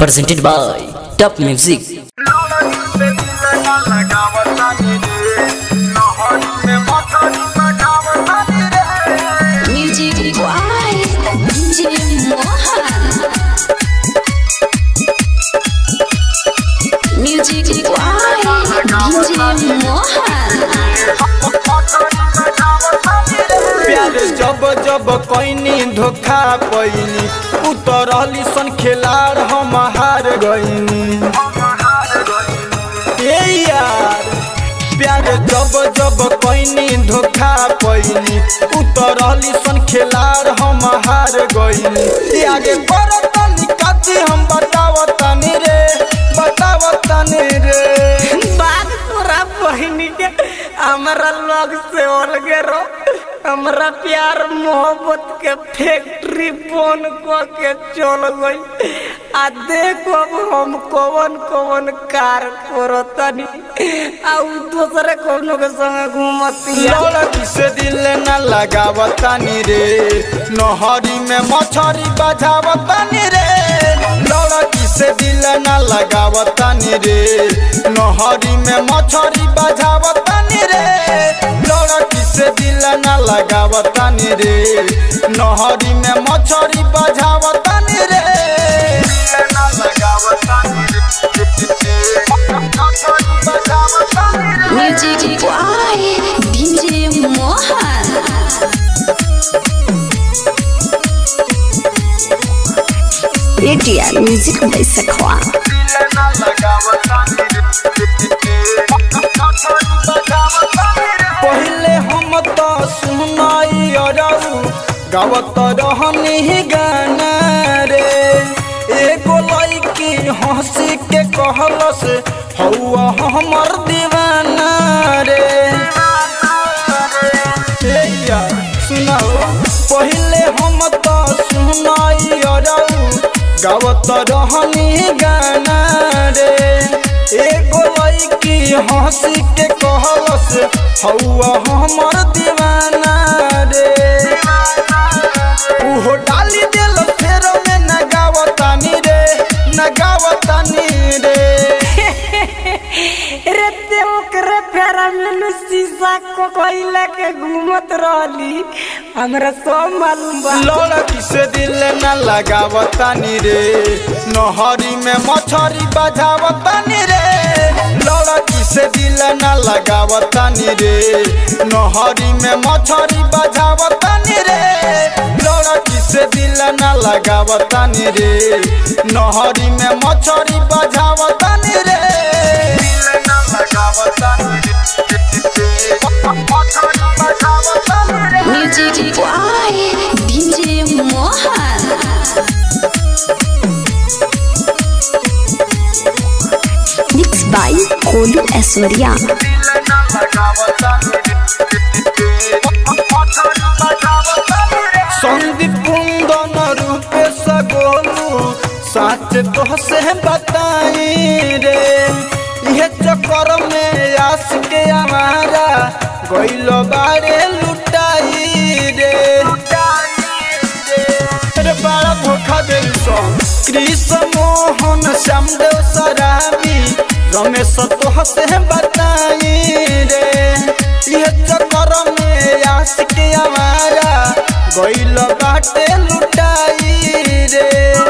presented by Top Music. Music Why? DJ Mohan. Music Why? DJ Mohan. प्यार जब जब कैनी धोखा पैनी उतरली सन खेलार हम हार गईनी ए यार प्यार जब जब कैनी धोखा पैनी उतरली सन खेलार हम हार गईनी ई आगे करतनी कथी हम बतावतनी रे बतावतनी रे बात पूरा बहिनी के हमरा लोग से अलगे रो हमरा प्यार मोहब्बत के फैक्ट्री बन क के चल गई आ देखो अब हम कौन कौन कार करतनी आ उ दूसरे कोनो के संग घूमती लड़की से दिल न लगावतानी रे नहरी में मछरी बजावतानी रे लड़की से दिल न लगावतानी रे नहरी में मछरी बजावतानी रे लड़की से दिल न लगावतानी रे नहरी में मछरी बजावतानी रे दिल न लगावतानी रे मछरी बजावतानी रे Music Why? DJ Mohan. ATR Music by Sakwa. पहले हम तो सुनाई अरऊ गावत रहनी गाना रे एगो लड़की हंसी के कहलस हौआ हमर दीवाना रे ए यार सुनाओ पहले हम तो सुनाई अरऊ गावत रहनी गाना रे एगो लड़की हंसी के कहलस हौआ हमर दीवाना रे उहो डाली दिल फेर में नगावतानी रे नगावतानी रे रे ते ओकरे फेरा में शीशा को कोइला के घूमत रहली हमरा सब मालूम बा लड़की से दिल न लगावतानी रे नहरी में मछरी बजावतानी रे लड़की से दिल न लगावतानी रे नहरी में मछरी बजावतानी रे लड़की से दिल न लगावतानी रे नहरी में मछरी बजावतानी रे दिल न लगावतानी रे मछरी बजावतानी रे Music Why? DJ Mohan. Mixed by Kolu Aswarya. Sandeep कुंदन रूपे सगोलू साच तो से बताई रे ये चक्कर में आस के हमारा गइल बारे लुटाई रे रे बड़ा धोखा दिल सो कृष्ण मोहन श्यामदेव सराबी रमेश तो से बताई रे ये चक्कर में आस के हमारा गइल बाटे लुटाई रे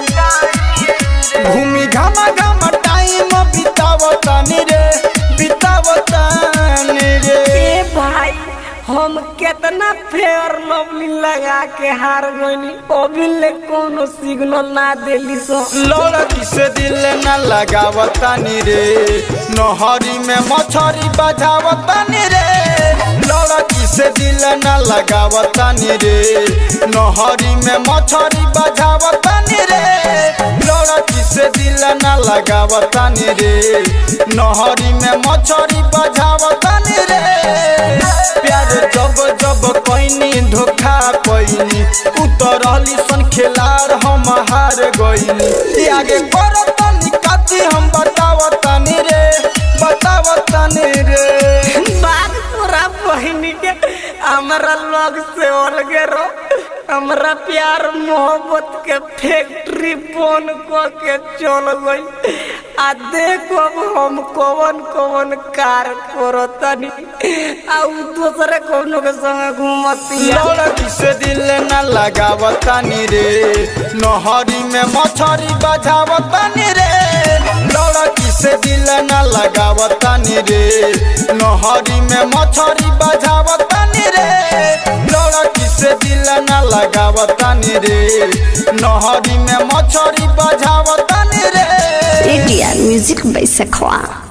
भूमि घामा घामा टाइम बितावतानी रे बितावतानी रे ए भाई हम केतना फेयर लवली लगा के हार गइनी अभी ले कोनो सिग्नल ना देली सो लड़की से दिल न लगावतानी रे नहरी में मछरी बजावतानी रे लड़की से दिल न लगावतानी रे नहरी में मछरी बजावतानी रे लड़की से दिल न लगावतानी रे नहरी में मछरी बजावतानी रे प्यार जब जब कैनी धोखा पैनी उतरली सन खेलार हम हार गईनी ई आगे करतनी कथी हम बतावतनी रे बतावतनी रे बात पूरा बहिनी के हमरा लोग से अलगे रो हमरा प्यार मोहब्बत के फैक्ट्री बन क के चल गई आ देखो अब हम कौन कौन कार करतनी आ उ दूसरे कौनो के संग घूमतिया लड़की से दिल न लगावतानी रे नहरी में मछरी बजावतानी रे लड़की से दिल न लगावतानी रे नहरी में मछरी बजावतानी रे लड़की से दिल न लगावतानी रे नहरी में मछरी बजावतानी रे एटीआर म्यूजिक by Sakwa.